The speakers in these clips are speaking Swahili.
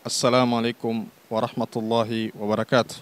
Assalamu alaikum warahmatullahi wabarakatuh.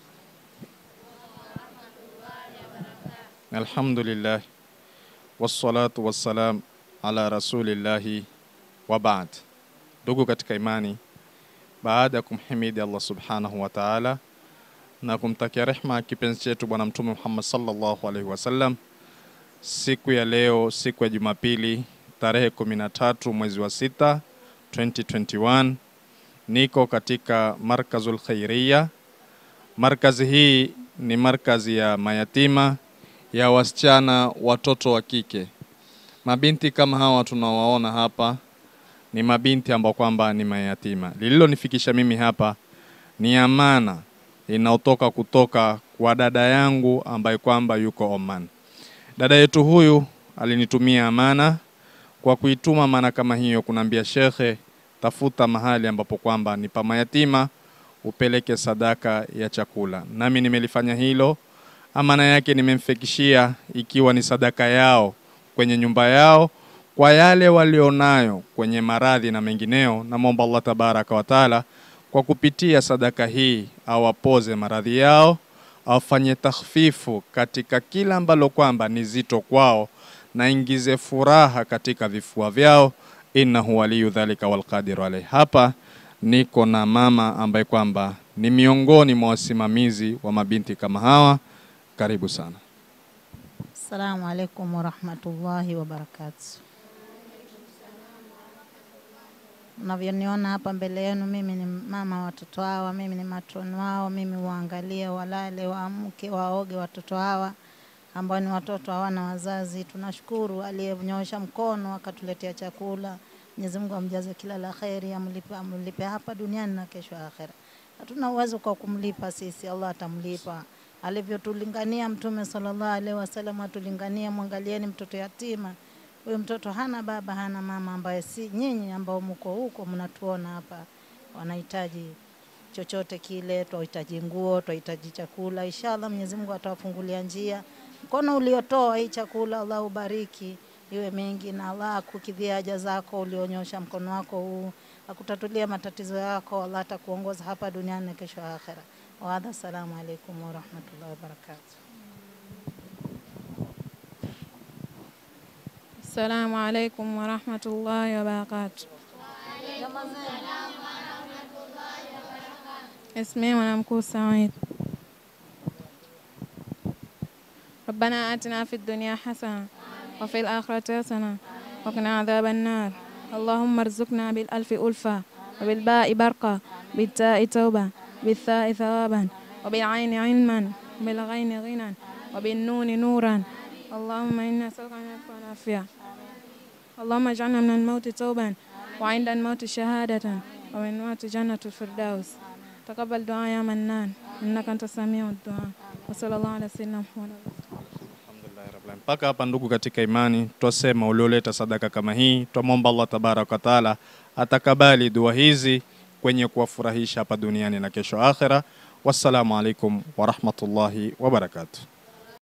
Alhamdulillah wassalatu wassalam ala rasulillahi wa baad. Ndugu katika imani, baada ya kumhimidi Allah subhanahu wa ta'ala na kumtakia rehma kipenzi chetu Bwana Mtume Muhammad sallallahu alaihi wasallam, siku ya leo, siku ya Jumapili tarehe 13 mwezi wa sita 2021 niko katika Markazul Khairiya. Markazi hii ni markazi ya mayatima ya wasichana watoto wa kike. Mabinti kama hawa tunawaona hapa ni mabinti ambao kwamba ni mayatima. Lililonifikisha mimi hapa ni amana inayotoka kutoka kwa dada yangu ambaye kwamba yuko Oman. Dada yetu huyu alinitumia amana kwa kuituma amana kama hiyo, kunaambia shekhe, tafuta mahali ambapo kwamba ni pa mayatima upeleke sadaka ya chakula. Nami nimelifanya hilo, amana yake nimemfikishia ikiwa ni sadaka yao kwenye nyumba yao kwa yale walionayo kwenye maradhi na mengineo. Namwomba Allah tabaraka wa taala kwa kupitia sadaka hii awapoze maradhi yao, afanye takhfifu katika kila ambalo kwamba ni zito kwao, na ingize furaha katika vifua vyao, innahu waliyu dhalika walqadiru alayhi. Hapa niko na mama ambaye kwamba ni miongoni mwa wasimamizi wa mabinti kama hawa. Karibu sana. Assalamu alaikum warahmatullahi wabarakatuh. Unavyoniona hapa mbele yenu, mimi ni mama wa watoto hawa, mimi ni matroni wao, mimi waangalie, walale, waamke, waoge watoto hawa ambao ni watoto hawana wazazi. Tunashukuru aliyenyoosha mkono akatuletea chakula. Mwenyezi Mungu amjaze kila la kheri, amlipe, amlipe hapa duniani na kesho akhera. Hatuna uwezo kwa kumlipa sisi, Allah atamlipa alivyotulingania Mtume sallallahu alaihi wasallam, atulingania. Mwangalieni mtoto yatima huyu mtoto hana baba hana mama, ambaye si nyinyi ambao mko huko mnatuona hapa, wanahitaji chochote kile, twahitaji nguo, twahitaji chakula. Inshallah Mwenyezi Mungu atawafungulia njia. Mkono uliotoa hii chakula, Allah ubariki iwe mengi, na Allah akukidhia haja zako ulionyosha mkono wako huu, akutatulia matatizo yako. Allah atakuongoza hapa duniani na kesho akhera. Waadha, assalamu alaikum warahmatullahi wabarakatuh. Assalamu alaikum warahmatullahi wabarakatuh. اسمي mwanamkuu Said. ربنا آتنا في الدنيا حسنة وفي الآخرة حسنة وقنا عذاب النار اللهم ارزقنا بالألف ألفة وبالباء برقة بالتاء توبة بالثاء ثوابا وبالعين علما وبالغين غنى وبالنون نورا اللهم إنا نسألك أن يكون عافية اللهم اجعلنا من الموت توبا وعند الموت شهادة ومن الموت جنة الفردوس تقبل دعاء يا منان إنك أنت السميع الدعاء وصلى الله على سيدنا محمد Alhamdulillah rabbil alamin. Mpaka hapa ndugu katika imani, twasema ulioleta sadaka kama hii, twamwomba Allah tabaraka wa taala atakabali dua hizi kwenye kuwafurahisha hapa duniani na kesho akhera. Wassalamu alaikum warahmatullahi wabarakatuh.